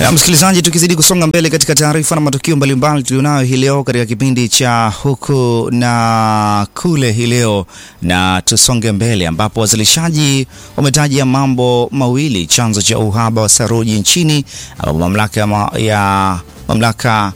Na msikilizaji, tukizidi kusonga mbele katika taarifa na matukio mbalimbali tulionayo hii leo katika kipindi cha huku na kule hii leo, na tusonge mbele ambapo wazalishaji wametaja mambo mawili chanzo cha uhaba wa saruji nchini, ambapo mamlaka ya, ma, ya mamlaka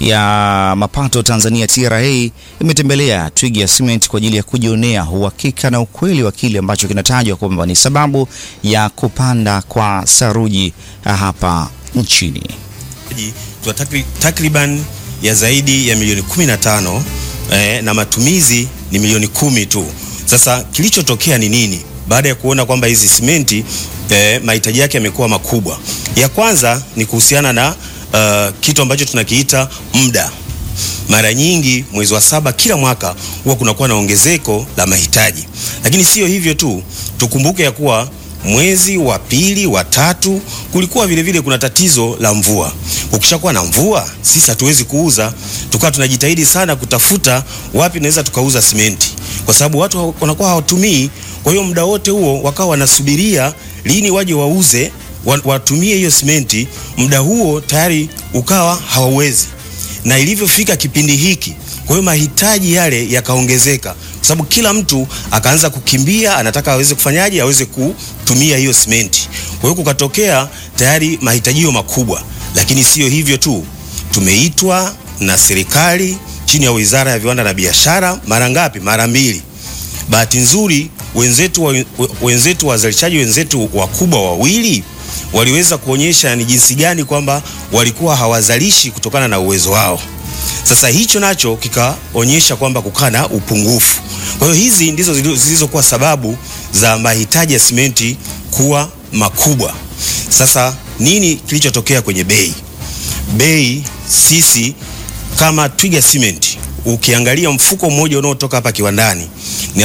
ya mapato Tanzania TRA imetembelea Twiga Cement kwa ajili ya kujionea uhakika na ukweli wa kile ambacho kinatajwa kwamba ni sababu ya kupanda kwa saruji hapa nchini. Tuna takri, takriban ya zaidi ya milioni 15 eh, na matumizi ni milioni kumi tu. Sasa kilichotokea ni nini? Baada ya kuona kwamba hizi simenti eh, mahitaji yake yamekuwa makubwa, ya kwanza ni kuhusiana na uh, kitu ambacho tunakiita muda. Mara nyingi mwezi wa saba kila mwaka huwa kunakuwa na ongezeko la mahitaji, lakini sio hivyo tu, tukumbuke ya kuwa mwezi wa pili wa tatu kulikuwa vile vile kuna tatizo la mvua. Ukishakuwa na mvua, sisi hatuwezi kuuza, tukawa tunajitahidi sana kutafuta wapi naweza tukauza simenti, kwa sababu watu wanakuwa hawatumii. Kwa hiyo muda wote huo wakawa wanasubiria lini waje wauze, watumie hiyo simenti. Muda huo tayari ukawa hawawezi, na ilivyofika kipindi hiki, kwa hiyo mahitaji yale yakaongezeka kwa sababu kila mtu akaanza kukimbia, anataka aweze kufanyaje, aweze kutumia hiyo simenti. Kwa hiyo kukatokea tayari mahitajio makubwa, lakini sio hivyo tu, tumeitwa na serikali chini ya Wizara ya Viwanda na Biashara mara ngapi? Mara mbili. Bahati nzuri wenzetu wa, wenzetu wazalishaji wenzetu wakubwa wawili waliweza kuonyesha ni jinsi gani kwamba walikuwa hawazalishi kutokana na uwezo wao. Sasa hicho nacho kikaonyesha kwamba kukaa na upungufu. Kwa hiyo hizi ndizo zilizokuwa sababu za mahitaji ya simenti kuwa makubwa. Sasa nini kilichotokea kwenye bei? Bei sisi kama Twiga Cement ukiangalia mfuko mmoja unaotoka hapa kiwandani ni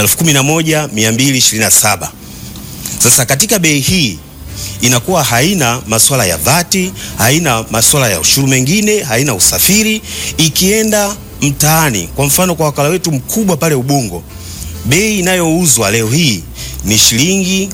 11227. Sasa katika bei hii inakuwa haina masuala ya vati, haina masuala ya ushuru mengine, haina usafiri. Ikienda mtaani, kwa mfano kwa wakala wetu mkubwa pale Ubungo, bei inayouzwa leo hii ni shilingi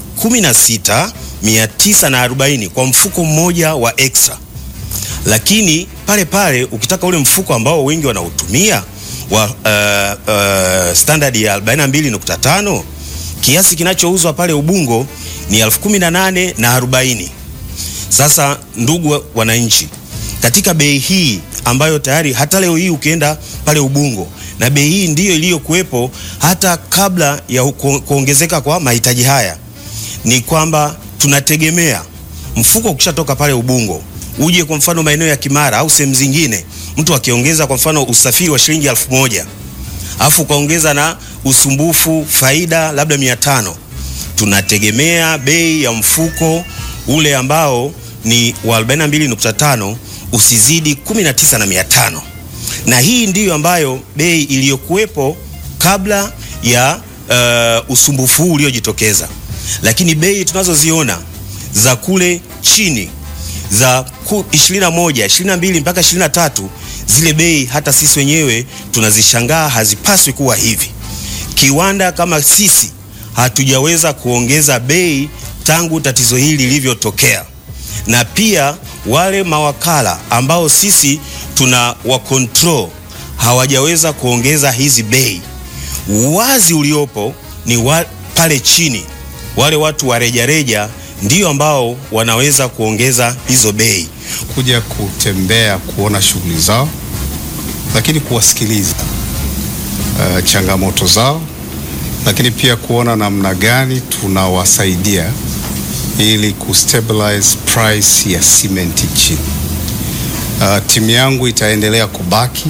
16940 kwa mfuko mmoja wa extra, lakini pale pale ukitaka ule mfuko ambao wengi wanautumia wa uh, uh, standard ya 42.5 kiasi kinachouzwa pale Ubungo ni elfu kumi na nane na arobaini. Sasa ndugu wananchi, katika bei hii ambayo tayari hata leo hii ukienda pale Ubungo, na bei hii ndiyo iliyokuwepo hata kabla ya kuongezeka kwa mahitaji haya, ni kwamba tunategemea mfuko ukishatoka pale Ubungo uje kwa mfano maeneo ya Kimara au sehemu zingine, mtu akiongeza kwa mfano usafiri wa shilingi elfu moja alafu ukaongeza na usumbufu faida labda mia tano tunategemea bei ya mfuko ule ambao ni wa 42.5 usizidi 19 na 500, na hii ndiyo ambayo bei iliyokuwepo kabla ya uh, usumbufu huu uliojitokeza. Lakini bei tunazoziona za kule chini za 21, 22 mpaka 23, zile bei hata sisi wenyewe tunazishangaa, hazipaswi kuwa hivi. Kiwanda kama sisi hatujaweza kuongeza bei tangu tatizo hili lilivyotokea, na pia wale mawakala ambao sisi tuna wa control hawajaweza kuongeza hizi bei. Uwazi uliopo ni wa, pale chini wale watu wa rejareja ndio ambao wanaweza kuongeza hizo bei. Kuja kutembea kuona shughuli zao, lakini kuwasikiliza uh, changamoto zao lakini pia kuona namna gani tunawasaidia ili kustabilize price ya cement nchini. Uh, timu yangu itaendelea kubaki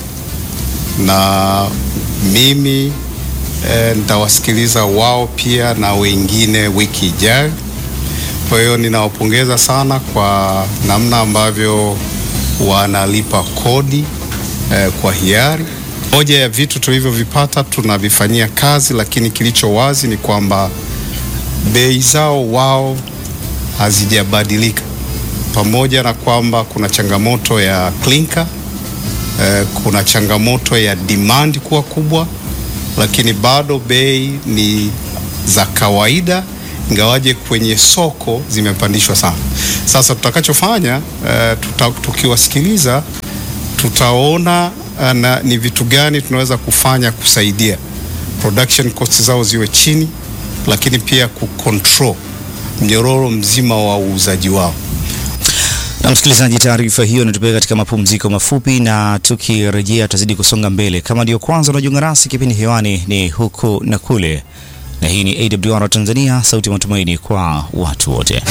na mimi eh, nitawasikiliza wao pia na wengine wiki ijayo. Kwa hiyo ninawapongeza sana kwa namna ambavyo wanalipa kodi eh, kwa hiari. Moja ya vitu tulivyovipata tunavifanyia kazi, lakini kilicho wazi ni kwamba bei zao wao hazijabadilika, pamoja na kwamba kuna changamoto ya clinker eh, kuna changamoto ya demand kuwa kubwa, lakini bado bei ni za kawaida, ingawaje kwenye soko zimepandishwa sana. Sasa tutakachofanya uh, tuta, tukiwasikiliza tutaona uh, na ni vitu gani tunaweza kufanya kusaidia production costs zao ziwe chini, lakini pia kucontrol mnyororo mzima wa uuzaji wao. Na msikilizaji, taarifa hiyo inatupeleka katika mapumziko mafupi, na tukirejea tutazidi kusonga mbele. Kama ndio kwanza unajiunga nasi, kipindi hewani ni huku na kule, na hii ni AWR Tanzania, sauti ya matumaini kwa watu wote.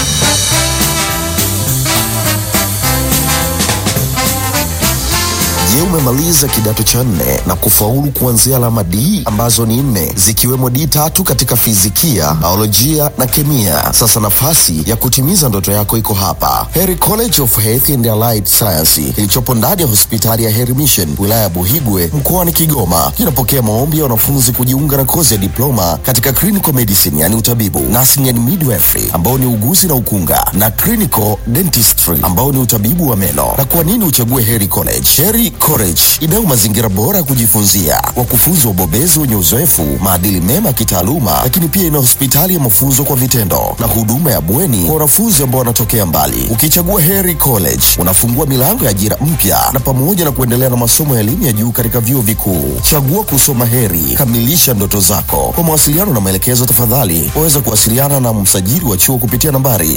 Je, umemaliza kidato cha nne na kufaulu kuanzia alama D ambazo ni nne zikiwemo D tatu katika fizikia, biolojia na kemia? Sasa nafasi ya kutimiza ndoto yako iko hapa, Heri College of Health and Allied Science ilichopo ndani ya hospitali ya Heri Mission wilaya ya Buhigwe mkoani Kigoma. Inapokea maombi ya wanafunzi kujiunga na kozi ya diploma katika clinical medicine, yani utabibu, nursing and midwifery ambao ni uguzi na ukunga, na clinical dentistry ambao ni utabibu wa meno. Na kwa nini uchague Heri College? Heri College inayo mazingira bora ya kujifunzia, wakufunzi wabobezi wenye uzoefu, maadili mema ya kitaaluma, lakini pia ina hospitali ya mafunzo kwa vitendo na huduma ya bweni kwa wanafunzi ambao wanatokea mbali. Ukichagua Heri College unafungua milango ya ajira mpya na pamoja na kuendelea na masomo ya elimu ya juu katika vyuo vikuu. Chagua kusoma Heri, kamilisha ndoto zako. Kwa mawasiliano na maelekezo, tafadhali waweza kuwasiliana na msajili wa chuo kupitia nambari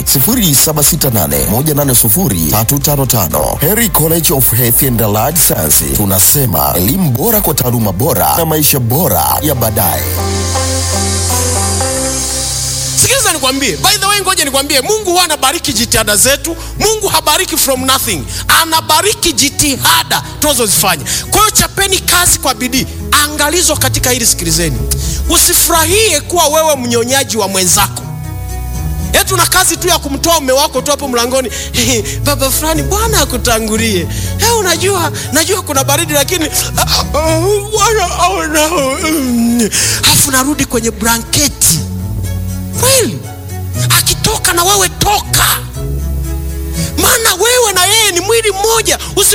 0768180355. Heri College of Health and Allied Science, tunasema elimu bora kwa taaluma bora na maisha bora ya baadaye. Sikiliza nikwambie, by the way, ngoja nikwambie, Mungu huwa anabariki jitihada zetu. Mungu habariki from nothing, anabariki jitihada tunazozifanya. Kwa hiyo chapeni kazi kwa bidii. Angalizo katika hili, sikilizeni, usifurahie kuwa wewe mnyonyaji wa mwenzako. Eti una kazi tu ya kumtoa mume wako tu hapo mlangoni, baba fulani, Bwana akutangulie. Hey, unajua najua kuna baridi lakini Bwana aona. Alafu narudi kwenye blanketi kweli akitoka na wewe toka, maana wewe na yeye ni mwili mmoja. Usif